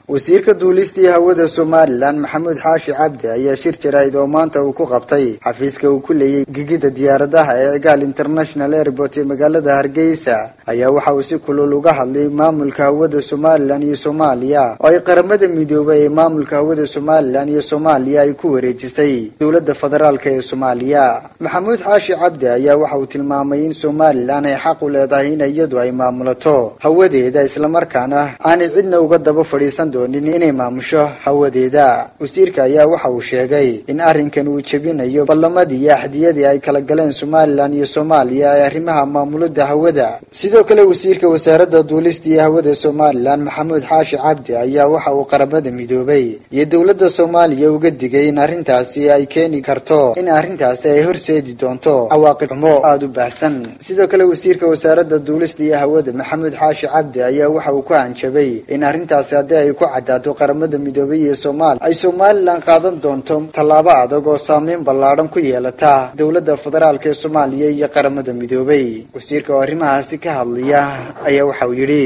wasiirka duulistii hawada somalilan maxamuud xaashi cabdi ayaa shir jaraa'id oo maanta uu ku qabtay xafiiska uu ku leeyay gigida diyaaradaha ee cigaal international airport ee magaalada hargeysa ayaa waxa uu si kulul uga hadlay maamulka hawada somalilan iyo soomaaliya oo ay qaramada midoobay ee maamulka hawada somalilan iyo soomaaliya ay ku wareejisay dowladda federaalk ee soomaaliya maxamuud xaashi cabdi ayaa waxa uu tilmaamay in somalilan ay xaq u leedahay in iyadu ay maamulato hawadeeda islamarkaana aanay cidna uga daba fadhiisan doonin inay maamusho hawadeeda wasiirka ayaa waxa uu sheegay in arrinkan uu jebinayo ballamadii iyo axdiyadii ay kala galeen somalilan iyo soomaaliya ee arrimaha maamulada hawada sidoo kale wasiirka wasaaradda duulista iyo hawada somalilan maxamuud xaashi cabdi ayaa waxa uu qaramada midoobay iyo dowladda soomaaliya uga digay in arrintaasi ay keeni karto in arrintaasi ay horseedi doonto cawaaqib xumo aada u baahsan sidoo kale wasiirka wasaaradda duulista iyo hawada maxamuud xaashi cabdi ayaa waxa uu ku hanjabay in arrintaasi haddii ay ku cadaato qaramada midoobay iyo soomaaliya ay somalilan qaadan doonto tallaabo adag oo saameyn ballaadhan ku yeelata dowladda federaalk ee soomaaliya iyo qaramada midoobay wasiirka oo arrimahaasi ka hadlaya ayaa waxa uu yidhi